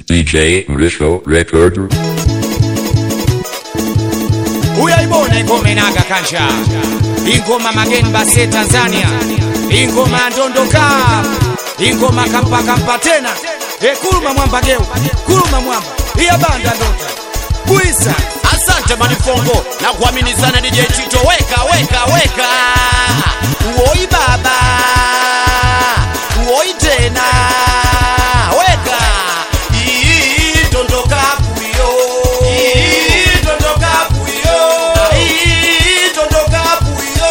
DJ Risho Recorder. uyaibona ingoma inaga kanja ingoma mageni base tanzania ingoma ndondoka ingoma kampa kampa tena e kuluma mwamba geu kuluma mwamba iya banda ndota kuisa Asante Manifongo na kuamini sana DJ Tito, weka weka weka, uoi baba, uoi tena, weka Ii, tondoka puyo, Ii, tondoka puyo, Ii, tondoka puyo,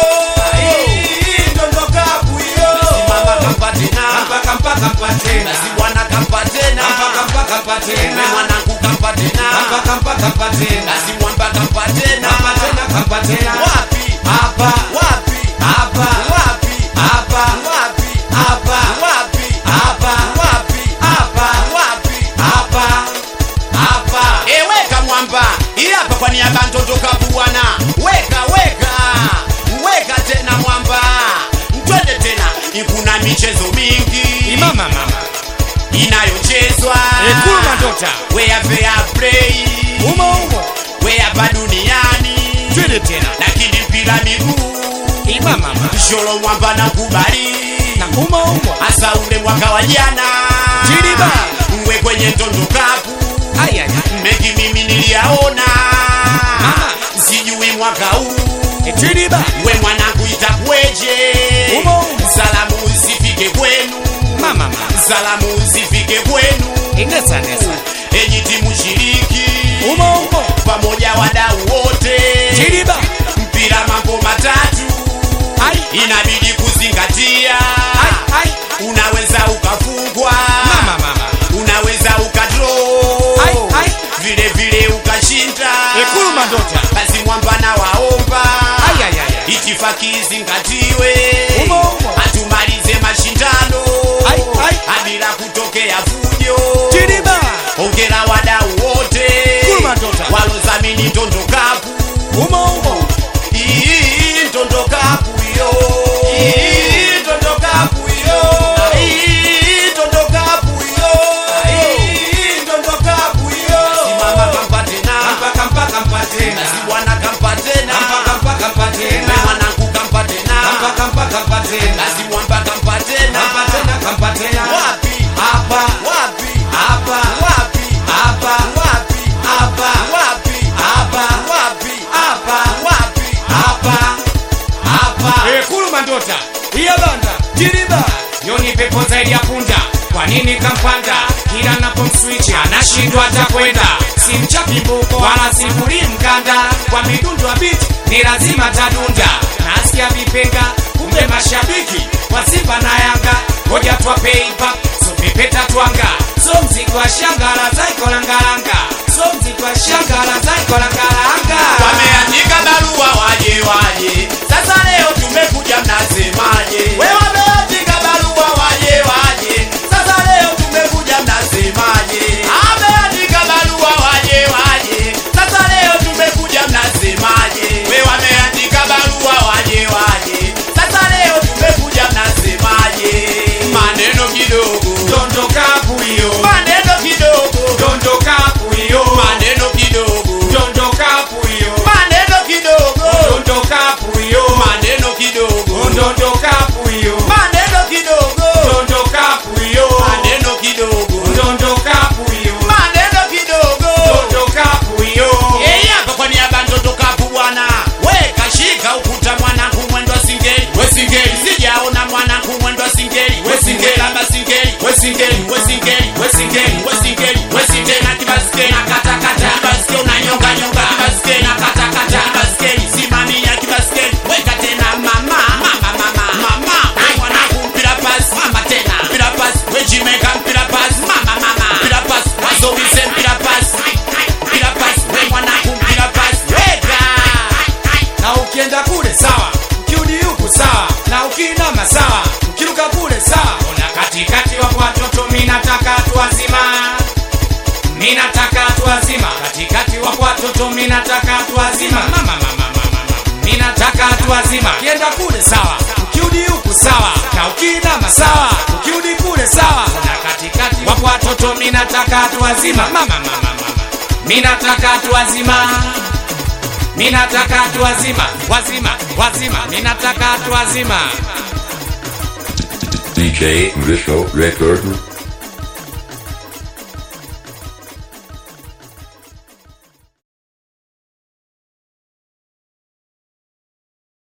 Ii, tondoka puyo. Simama kampa tena, kampa kampa kampa tena basi bwana kampa tena, kampa kampa kampa tena we mwanangu kampa tena, kampa kampa kampa tena basi mwamba kampa tena, kampa tena kampa tena wapi hapa wapi hapa wapi hapa wapi hapa wapi hapa wapi hapa wapi hapa hapa eweka mwamba ili hapa kwa niaba ya mtoto kabuana weka weka weka tena mwamba twende tena ikuna michezo mingi imama mama inayochezwa Ekulu Mandota. wea fair play umo umo wea hapa duniani twende tena lakini mpira miguu imama mama sholo mwamba na kubali na umo umo hasa ule mwaka wa jana Jiriba. mwe kwenye ndondo kapu Ai, ai, ai. mengi mimi niliyaona Mama. sijui mwaka huu Etiriba. we mwanangu itakweje Umo, umo. salamu zifike kwenu mama mama salamu zifike kwenu inesa nesa enyi timu shiriki umo umo pamoja wadau wote Jiriba. mpira mambo matatu ai inabidi kuzingatia ai ai unaweza ukafungwa mama mama unaweza ukadro Ai, ai. vile vile ukashinda Ekulu Mandota. basi mwamba na waomba Ai, ai, ai, ai. itifaki izingatiwe Umo, umo. hatumalize mashindano Ai, ai. bila kutokea fujo Jiriba. ongera wadau wote Ekulu Mandota. walozamini ndondo kapu umo umo Ii, ndondo kapu yo Ii, ndondo kapu yo Ii, ndondo kapu yo Ii, ndondo kapu yo simama kampa tena kampa kampa kampa tena basi bwana kampa tena kampa kampa kampa tena we mwanangu kampa tena kampa kampa kampa tena basi mwamba kampa tena kampa tena kampa tena wapi hapa wapi hapa wapi hapa wapi hapa wapi hapa wapi hapa wapi hapa hapa Ekulu Mandota iya banda Jiriba yoni pepo zaidi ya punda kwa nini kampanda kila napomswichi anashindwa hata kwenda simchapi mbuko wala sifuri mkanda kwa midundo ya biti ni lazima tadunda nasikia vipenga kumbe mashabiki wa Simba na Yanga ngoja twapeipa so pepeta twanga so mzigo wa shangara zaiko langalanga so mzigo wa shangara zaiko langalanga wameandika barua waje waje sasa leo tumekuja mnasemaje we wameandika barua waje waje sasa leo tumekuja mnasemaje ameandika barua waje waje sasa leo tumekuja mnasemaje we wameandika barua waje waje sasa leo tumekuja mnasemaje maneno kidogo dondoka puyo maneno kidogo dondoka puyo maneno kidogo dondoka puyo maneno kidogo dondoka puyo maneno kidogo dondoka puyo maneno kidogo dondoka puyo maneno kidogo dondoka puyo maneno kidogo dondoka puyo yeye hapa kwa niaba ya ndoto kapu bwana we kashika ukuta mwanangu mwendo wa singeli we singeli sijaona mwanangu mwendo wa singeli we singeli lamba singeli we singeli we singeli we singeli we singeli we singeli na kibaskeli na kata kata kibaskeli unanyonga nyonga kibaskeli na kata kata kibaskeli simamia kibaskeli weka tena mama mama mama mama we mwanangu mpira pasi mama tena mpira pasi we jimeka mpira pasi mama mama mpira pasi wazomise mpira pasi mpira pasi we mwanangu mpira pasi weka na ukienda kule sawa ukirudi huku sawa na ukiinama sawa ukiruka kule sawa ona katikati wapo watoto minataka watu wazima minataka watu wazima katikati wapo watoto minataka watu wazima mama mama mama mama minataka watu wazima ukienda kule sawa ukirudi huku sawa na ukiinama sawa ukirudi kule sawa na katikati wapo watoto minataka tu wazima mama mama mama minataka tu wazima minataka tu wazima wazima wazima minataka tu wazima DJ Risho Record